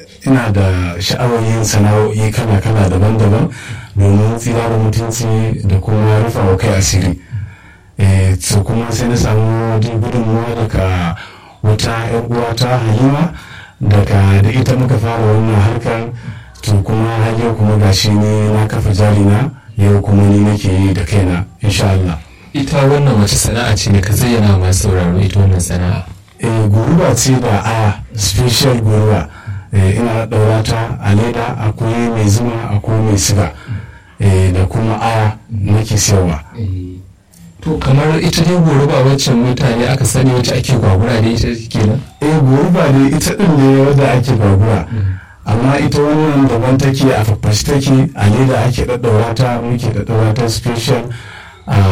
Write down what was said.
ina da sha'awar yin sana'o'i kala-kala daban-daban domin tsira da mutunci da kuma rufa wa kai asiri so kuma sai na samu gudunmuwa daga wata 'yan uwata halima daga da ita muka fara wannan harkar to kuma har yau kuma gashi ne na kafa jarina yau kuma ni nake yi da kaina insha Allah ita wannan wace sana'a ce ne ka zayyana masu sauraro ita wannan sana'a eh guruba ce da aya special guruba eh, ina ɗaura ta a leda akwai mai zuma akwai mai siga eh, da kuma aya nake siyarwa to kamar ita dai goruba waccan mutane aka sani wacce ake gwagura da ita kenan eh guruba ne ita ɗin ne wadda ake gwagura amma ita wannan daban take a fafashi take a leda ake ɗaɗɗaura ta muke ɗaɗɗaura ta special a